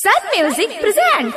Sun Music presents.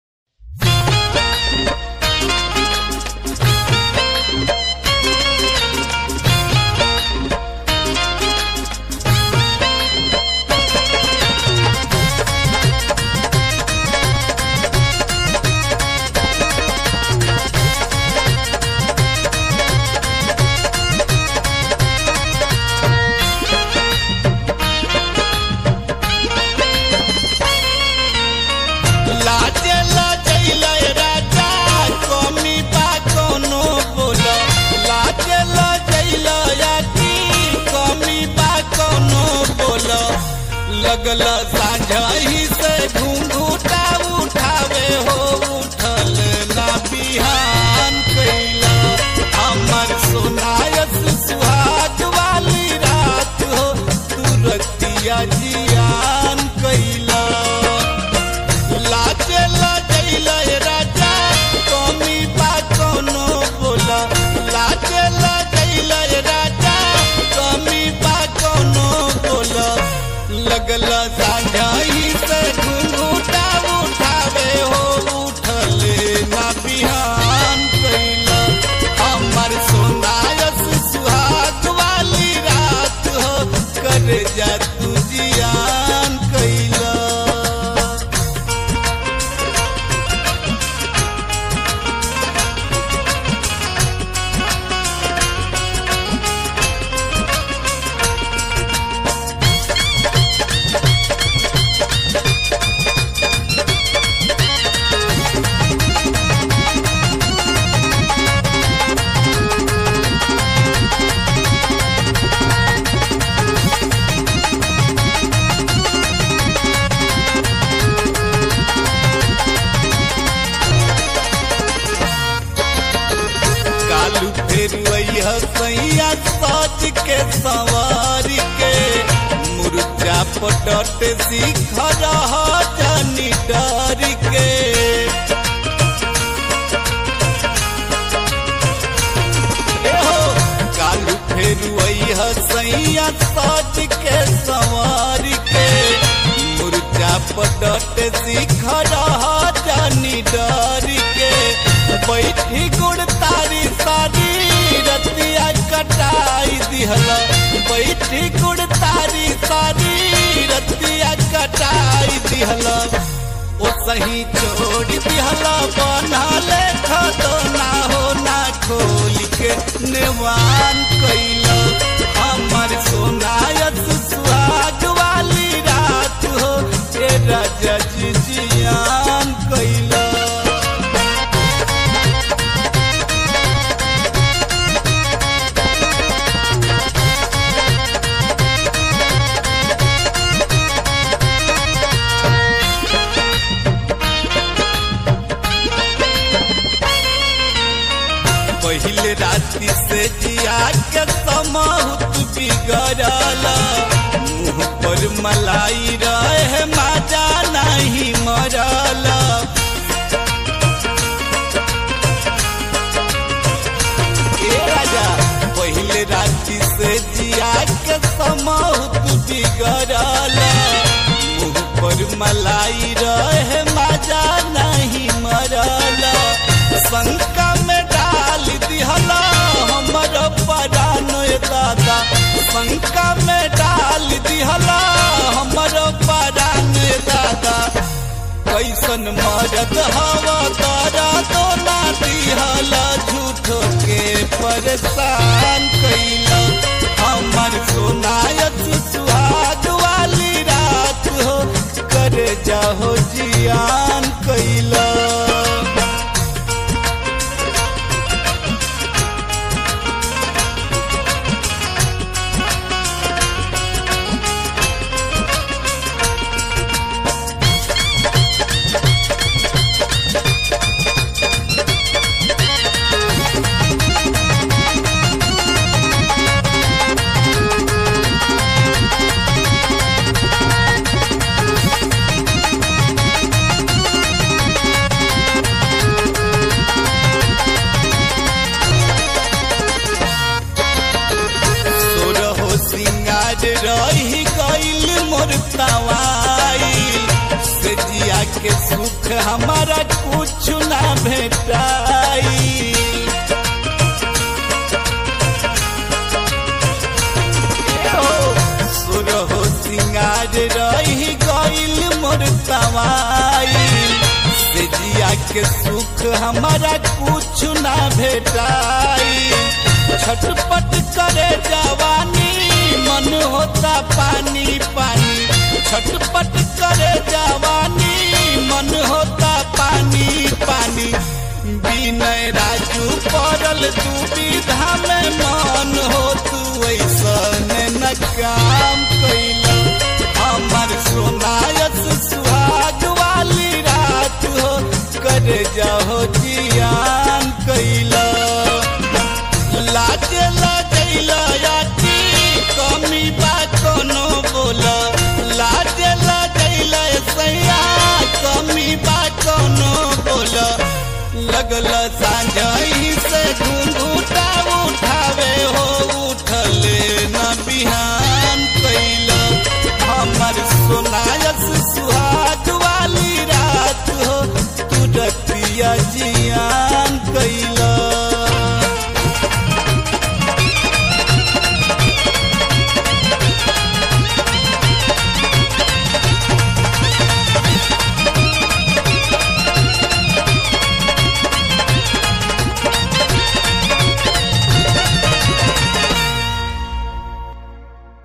लाजे लजैले राजा कमी बा कोनो बोलो लाजे लजैले याकी कमी बा कोनो बोलो लगल साझही से घूंघूटा उठावे हो उठल ना बिहान कैला हमर सोनायस सुहाग वाली रात हो तुरतिया जियान कैला लाजे लजैले राजा कमी बा कोनो बोला लाजे लजैले राजा कमी बा कोनो बोला लगल साझाई से घुंघूटा उठावे हो उठले ना बिहान कैला हमर सोनायस सुहाग वाली रात हो कर जा तू जियान कैला कालू फेर वही सैया सच के सवार के मुर्जा पटट सीख रहा जानी डर के एहो, कालू फेर वही सैया सच के सवार के मुर्जा पटट सीख रहा जानी डर के बैठी गुड़ तारी सारी रतिया कटाई दिहला बैठी गुड़ तारी सारी रतिया कटाई दिहला ओ सही छोड़ दिहला बना ले खतो ना हो ना खोल के नेवान कैला हमर सोनायत सुहाग वाली रात हो ए राजा जी जियान कैला पहले राति से जिया के समहुत बिगड़ला मुंह पर मलाई रहे माजा नहीं मरला ए राजा पहले राति से जिया के समहुत बिगड़ला मुंह पर मलाई रहे माजा नहीं मरला शंका में डाल दिहला हमर परान दादा शंका में डाल दिहला हमर परान दादा कैसन मरद हवा तारा तो ना दिहला झूठो के परेशान कैला हमर सोनायत सुहाग वाली रात हो कर जाहो जियान कैला के सुख हमारा कुछ ना भेटाई सुर हो सिंगार रही गईल मोर तवाई से जिया के सुख हमारा कुछ ना भेटाई छटपट करे जवानी मन होता पानी पानी छटपट करे जवानी मन होता पानी पानी विनय राजू पड़ल दुविधा में मन हो तू ऐसन न काम कैल हमर सोनायस सुहाग वाली रात हो कर जाहो जियान कैला लाज लगैल याती कमी बा कोनो बोल लाज लगैल सैया कमी बा कोनो बोल लगल साँझ से घूंघूटा